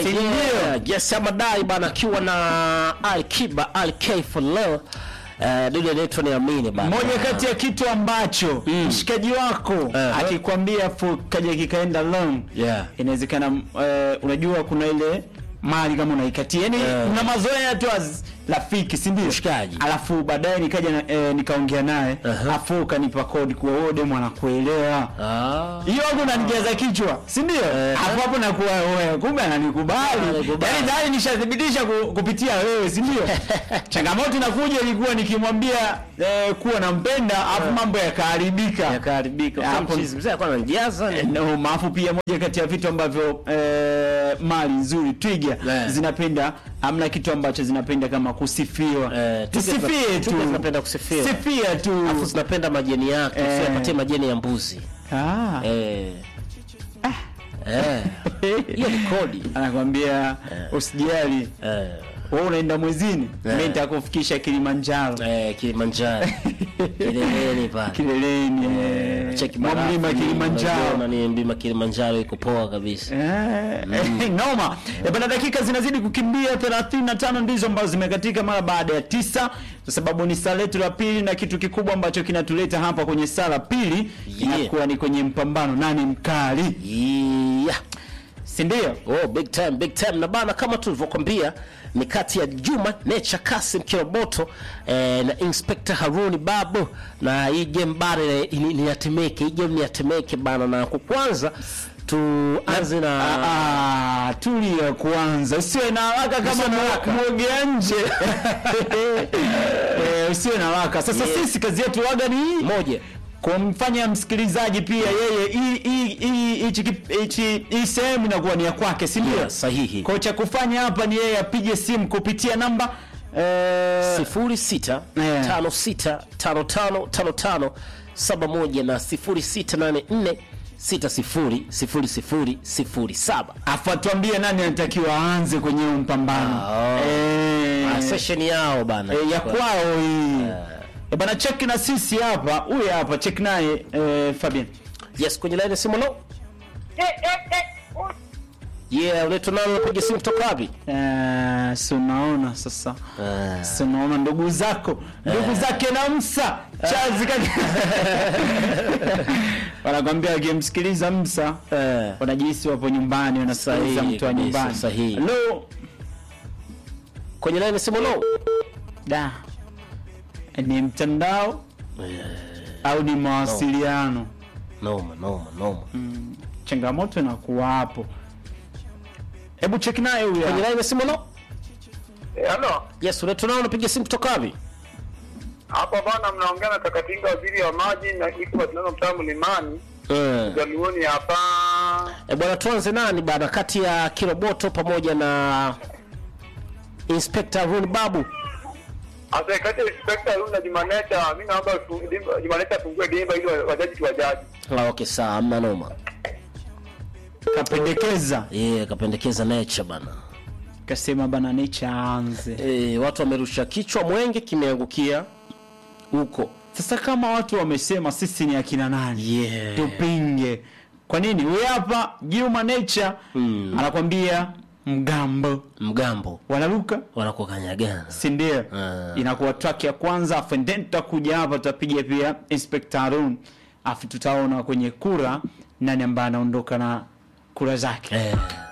Yeah, yes amadai bana akiwa na Alikiba Alk for love. Uh, dude anaitwa niamini bana. moja kati ya kitu ambacho mshikaji wako Uh-huh. akikwambia afu kaja kikaenda long Yeah. inawezekana uh, unajua kuna ile mali kama unaikatia yani Eh. una mazoea tu as rafiki si ndio Mshikaji. alafu baadaye nikaja na, eh, nikaongea naye Uh-huh. afu ukanipa kodi kuwa wewe demu anakuelewa Ah. hiyo hapo unanijaza kichwa si ndio Eh. hapo hapo nakuwa wewe kumbe ananikubali Ananikubali. yani tayari nishathibitisha ku, kupitia wewe si ndio changamoto inakuja ilikuwa nikimwambia eh, kuwa nampenda afu mambo yakaharibika Yakaharibika. Hapo- Kwa mchizi mzee alikuwa ananijaza ni. no, maafu pia moja kati ya vitu ambavyo eh, mali nzuri twiga Yeah. zinapenda amna kitu ambacho zinapenda kama kusifiwa Eh, twiga tusifie zina- tu twiga zinapenda kusifiwa. sifia tu Alafu zinapenda majeni yake, Eh. usiyapatie majeni ya mbuzi. ah. Eh. Eh. Hiyo ni kodi. anakwambia usijali Eh. wewe unaenda mwezini Eh. mimi nitakufikisha Kilimanjaro Eh, Kilimanjaro. Kileleni pale. kileleni eh, Cheki mwa barafu, mlima Kilimanjaro unaona ni mlima Kilimanjaro iko poa kabisa. Eh, eh, noma Eh, bana dakika zinazidi kukimbia 35 ndizo ambazo zimekatika mara baada ya tisa kwa sababu ni saa letu la pili na kitu kikubwa ambacho kinatuleta hapa kwenye saa la pili Yeah. inakuwa ni kwenye mpambano nani mkali Yeah. si ndio Oh, big time, big time. Na bana kama tulivyokwambia ni kati ya Juma Nature Kasim Kiroboto eh, na Inspector Haruni Babu na hii game bana ni, ni, ni ya Temeke. Hii game ni ya Temeke bana na kwa kwanza tuanze na Ah, ah, tulia kwanza usiwe na haraka kama Usiwe na mwo- haraka. mwogea nje Eh, usiwe na haraka sasa Yeah. sisi kazi yetu waga ni hii moja. kumfanya msikilizaji pia yeye hii- hii- hii- hichi kip- hichi- hii sehemu inakuwa ni ya kwake si ndio Yeah, sahihi. kwa cha kufanya hapa ni yeye apige simu kupitia namba eh, sifuri sita Yeah. tano sita tano tano tano tano saba moja na sifuri sita nane nne sita sifuri sifuri sifuri sifuri saba. afu atuambie nani anatakiwa aanze kwenye huu mpambano Ah, Eh, Ah, session yao bana. eh, ya kwao hii Eh, bana check na sisi hapa huyu hapa check naye eh, Fabian Yes, kwenye line ya simu no. Yeah, unaitwa nani unapiga simu kutoka wapi? Eh, si unaona sasa Ah. si unaona ndugu zako ndugu zake na msa chazi kaka wanakwambia wakimsikiliza msa Eh. wanajihisi wapo nyumbani wanasikiliza Sahihi mtu wa kabisa, nyumbani sahihi. Hello? Kwenye line ya simu no. da ni mtandao au ni mawasiliano Noma, noma, noma. changamoto inakuwa hapo hebu cheki naye huyu Kwenye hapa. line ya simu no. Eh, Halo, Yes, unaitwa nani unapiga simu kutoka wapi? hapa bana, mnaongea na Takatinga, waziri wa maji na iko tunao mtaa Mlimani Eh. Jaluoni hapa. E bwana, tuanze nani bana, kati ya Kiroboto pamoja na Inspector Run Babu. Asa kati ya inspector huyu na Jumaneta, mimi naomba tu- dimba- Jumaneta afungue dimba ili wa- wajaji tuwajaji. Ah, okay, sawa, hamna noma. kapendekeza Yeah, kapendekeza nature bana. kasema bana nicha aanze Eh, watu wamerusha kichwa mwenge kimeangukia huko. sasa kama watu wamesema sisi ni akina nani Yeah. tupinge kwa nini huyu hapa Juma Nature Mm. anakwambia mgambo Mgambo wanaruka wanakuwa kanyagana. si ndio Ah. inakuwa track ya kwanza afu then tutakuja hapa tutapiga pia Inspector Harun afu tutaona kwenye kura nani ambaye anaondoka na kura zake Eh.